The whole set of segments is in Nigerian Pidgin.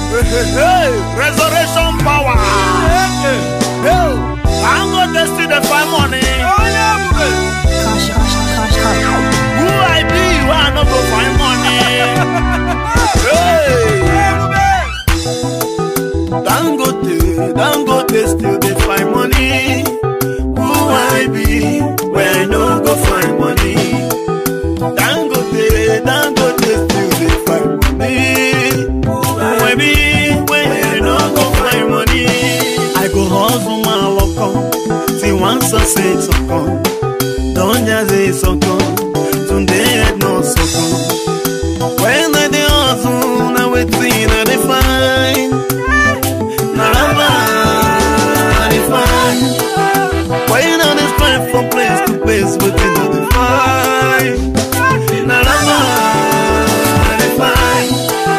Hey, resurrection power. I'm going to see the find money. Cash, cash, cash, cash. Who I be, where I not go find money. Hey, Dangote, Dangote still dey find money. Who I be, where I no go find money. Dangote, Dangote still dey find money. Who I be, where I no go find money. I go hustle my lock on, till one sunset come. Don't just say sọ̀kan, Tunde head no sọ̀kan. When I dey hustle, na wetin I dey find. Na raba I dey find. When I dey find from place to place, wetin I dey find. Na raba I dey find.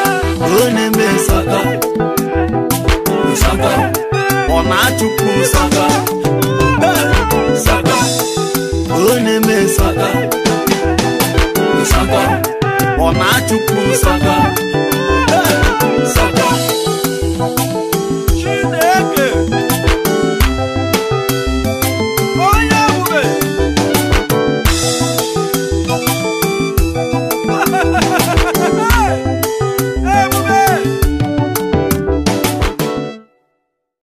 Onye me sọ̀kan, sọ̀kan, ọ na-achụpụ sọ̀kan.